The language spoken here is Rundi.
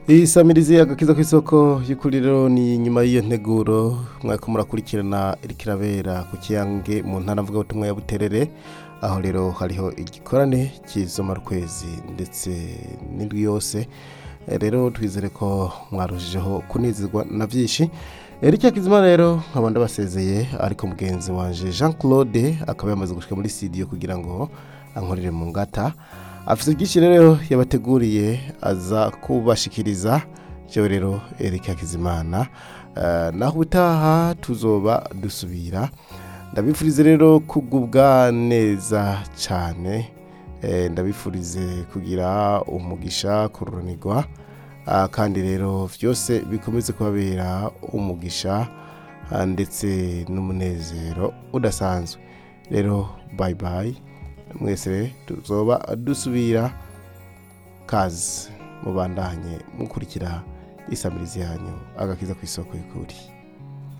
isamirizi agakiza ku isoko y'ukuri rero ni nyuma y'iyo nteguro mwako murakurikirana iriko irabera ku kiyange mu ntara mvugabutumwa ya buterere aho rero hariho igikorane cy'izomarukwezi ndetse n'indwi yose Eh, rero twizere ko mwarushijeho kunezerwa na byinshi Eric Kizima rero nkaba ndabasezeye ariko mugenzi wanje Jean Claude akaba yamaze gushika muri studio kugira ngo ankorere mu ngata afite byinshi rero yabateguriye aza kubashikiriza jewe rero Eric Hakizimana Eh, naho utaha tuzoba dusubira ndabifurize rero kugubwa neza cyane Eh, ndabifurize kugira umugisha kururanirwa Ah, kandi rero byose bikomeze kubabera umugisha ah, ndetse n'umunezero udasanzwe rero bye bye mwese tuzoba dusubira kazi mubandanye mukurikira isamirizi yanyu agakiza ku isoko y'ukuri